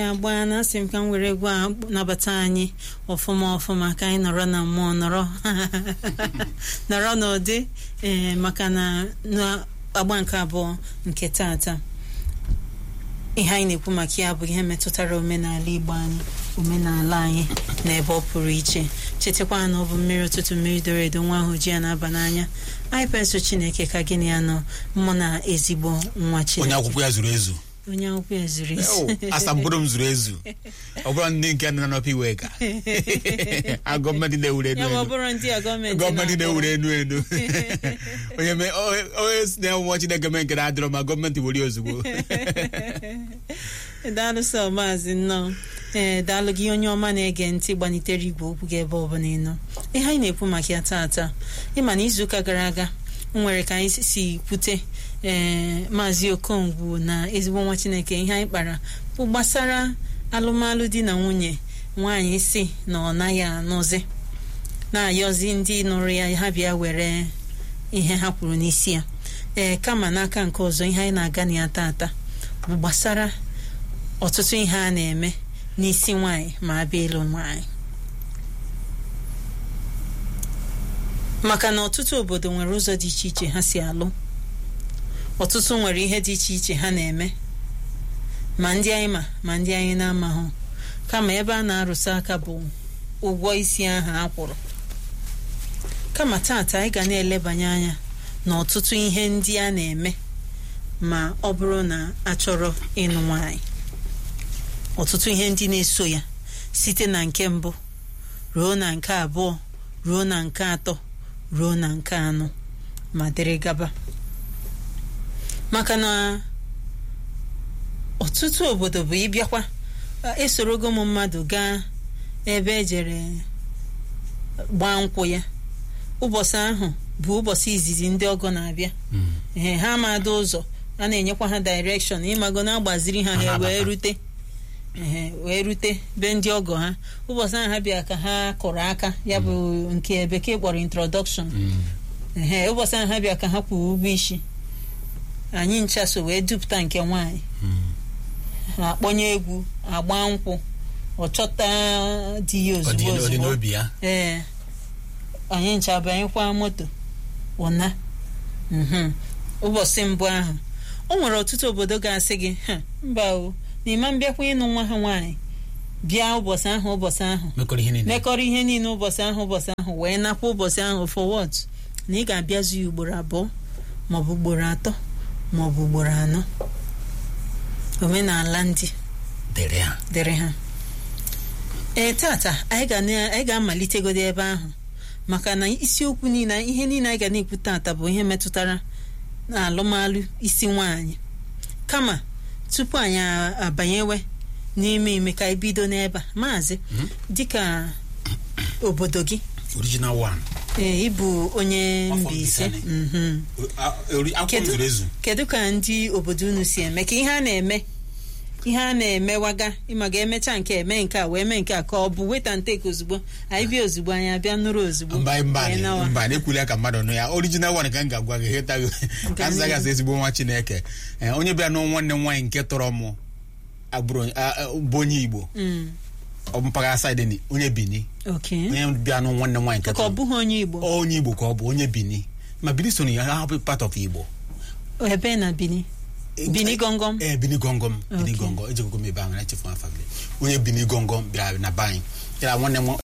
agba na asị m ka m were egwu a nabata anyị ọfụma ọfụma ka anyị nọrọ na mmụọ nọrọ nọrọ n'ụdị ee maka na agba nke abụọ nke tata ihe anyị na-ekwu maka ya bụ ihe metụtara omenala Igbo anyị omenala anyị na ebe ọ pụrụ iche chetakwa na ọ bụ mmiri ụtụtụ mmiri doro edo nwa ahụ ji ya na-aba n'anya anyị pensụ Chineke ka gịnị ya nọ mụ na ezigbo nwa onye Chineke akwụkwọ ya zuru ezu onye akwụkwọ ya zuru ezu asambodo m zuru ezu ọ bụrụ ndị nke nọ n'ọpụ iwe ka a gọọmenti na-ewure enu ya ma ọ enu bụrụ ndị a gọọmenti gọọmenti na-akpọ. na-ewure enu enu onye mee- onye- onye si na-enwe Chineke mee nke na-adịrọ ma gọọmenti were ya ozugbo daalụ sọ maazị nnọọ ee daalụ gị onye ọma na-ege ntị gbanitere igwe okwu gị ebe ọbụla ị nọ ihe anyị na-ekwu maka ya taata ịma na izuụka gara aga m nwere ka anyị si kwute ee maazị okongwu na ezigbo nwa chineke ihe anyị kpara bụ gbasara alụmalụ di na nwunye nwaanyị si na ọ naghị anụzi na-ayọzi ndị nụrụ ya ha bịa were ihe ha kwuru n'isi ya ee kama n'aka nke ọzọ ihe anyị na-aga na ya taata bụ gbasara ọtụtụ ihe a na-eme n'isi nwanyị ma abịa ịlụ nwanyị maka na ọtụtụ obodo nwere ụzọ dị iche iche ha si alụ ọtụtụ nwere ihe dị iche iche ha na-eme ma ndị anyị ma ma ndị anyị na-amahụ kama ebe a na-arụsa aka bụ ụgwọ isi ahụ a kwụrụ kama taata anyị ga na-elebanye anya na ọtụtụ ihe ndị a na-eme ma ọ bụrụ na a chọrọ ịnụ nwanyị ọtụtụ ihe ndị na-eso ya site na nke mbụ ruo na nke abụọ ruo na nke atọ ruo na nke anọ ma dịrị gaba maka na ọtụtụ obodo bụ ịbịakwa esorogo m mmadụ gaa ebe ejere gbaa nkwụ ya ụbọchị ahụ bụ ụbọchị izizi ndị ọgọ na-abịa ee ha amadụ ụzọ a na-enyekwa ha direction ịmago na-agbaziri ha ha wee rute ehe wee rute be ndị ọgọ ha ụbọchị ahụ ha bịa ka ha kụrụ aka ya bụ nke bekee kpọrọ introduction ehe ụbọchị ahụ ha bịa ka ha kwụrụ ụgwọ isi anyị ncha so wee dupụta nke nwaanyị ha akpọnye egwu agba nkwụ ọ chọta di ya ọ dị ozugbo ọ dị ozugbo n'obi ya ee anyị ncha banyekwa moto ụna mhm. ụbọchị mbụ ahụ o nwere ọtụtụ obodo ga-asị gị "Ha, mba o na ịma mbịakwa ịnụ nwa ha nwaanyị bịa ụbọchị ahụ ụbọchị ahụ mekọrọ ihe niile mekọrọ ihe niile ụbọchị ahụ ụbọchị ahụ wee nakwa ụbọchị ahụ for what na ị ga-abịazu ya ugboro abụọ maọbụ ugboro atọ maọbụ ugboro anọ omenala ndị dere ha dịrị ha ee tata anyị ga na- anyị ga-amalitegodo ebe ahụ maka na isiokwu niile ihe niile anyị ga na-ekwu tata bụ ihe metụtara na alụmalụ isi nwaanyị kama tupu anyị a- abanyewe n'ime ime ka anyị bido n'ebe a maazị dịka obodo gị original one ee ịbụ onye Afọ Mbaise Mbaise mhm. A- ori- akwụkwọ m Kedu- zuru ezu kedu ka ndị obodo unu si eme ka ihe a na-eme ihe a na-emewaga ịma ga-emecha nke eme nke a wee mee nke a ka ọ bụ weta nteke ozugbo anyị bịa ozugbo anyị abịa nụrụ ozugbo mba mba wee nawa. mba na-ekwuli ya ka mmadụ nụ ya original one ka m ga-agwa gị hetaghị ka m zaghị ezigbo nwa Chineke Ee, onye bịa nụ nwanne m nwaanyị nke tọrọ mụ agbụrụ a- a- bụ onye Igbo Mm, ọ mpaghara saịdị ni onye Bini okay. onye bịa nụ nwanne m nwaanyị nke ka ọ tọrọ bụghị onye Igbo onye Igbo ka ọ bụ onye Bini ma Bini so na ya ha bụ part of Igbo ebe na Bini Bini gọngọm ee Bini gọngọm Bini Okay. gọngọm ejegogo m ebe ahụ na-echefu afa gị onye Bini gọngọm bịara na be anyị ya nwanne m